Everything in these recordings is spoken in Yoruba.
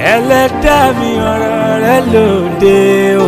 ẹlẹ́dàá mi ọ̀rọ̀ rẹ lóde o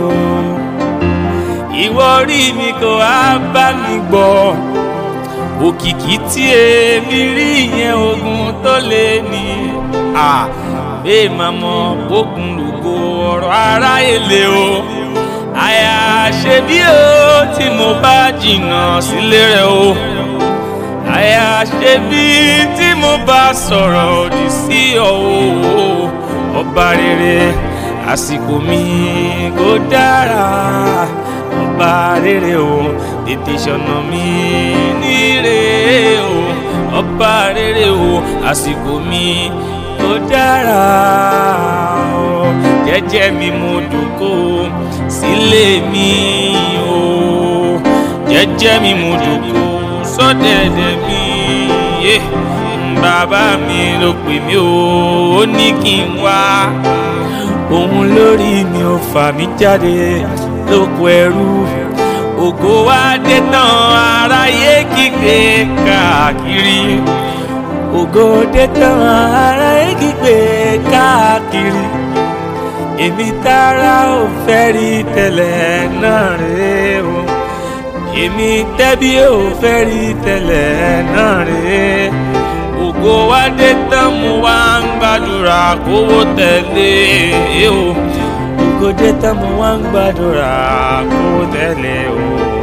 ìwọ orí mi kò á bá mi gbọ́ òkìkí tí èmi rí yẹn ogun tó lé ní à bẹ́ẹ̀ máa mọ bókun lùkọ ọ̀rọ̀ aráyé lé o àyà ṣe bí o tí mo bá jìnnà sílé rẹ o àyà ṣe bí tí mo bá sọ̀rọ̀ òdì sí ọ o ọba rere àsìkò mi kò dára ọba rere o tètè ṣọ̀nà mi níre o ọba rere o àsìkò mi kò dára o jẹ́jẹ́ mi mo dùkọ sílé mi o jẹ́jẹ́ mi mo dùkọ sọ́dẹ̀dẹ̀ mi yé bàbá mi ló pè mí o ó ní kí n wá òun lórí mi ò fà mí jáde lóko ẹrú ògo wa dé tán aráyé kígbe káàkiri ògo dé tán aráyé kígbe káàkiri èmi tára ò fẹ́ rí tẹ́lẹ̀ náà rè o èmi tẹ́bí ò fẹ́ rí tẹ́lẹ̀ náà rè ògo wa dé tán mo wá ń gbàdúrà kówó tẹ̀lé o ògo dé tán mo wá ń gbàdúrà kówó tẹ̀lé o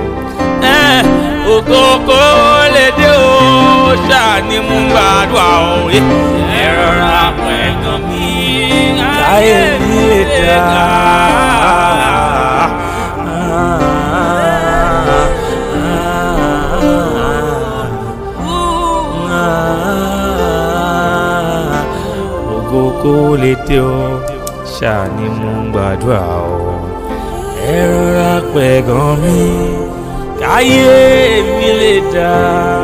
ògo kó lè dé o ṣáàní mú gbàdúrà o ẹ rọra pẹ̀gàn mi káyé mi lè dá. ògo kó lè dé o ṣáàní mú gbàdúrà o ẹ rọra pẹ̀gàn mi káyé mi lè dá.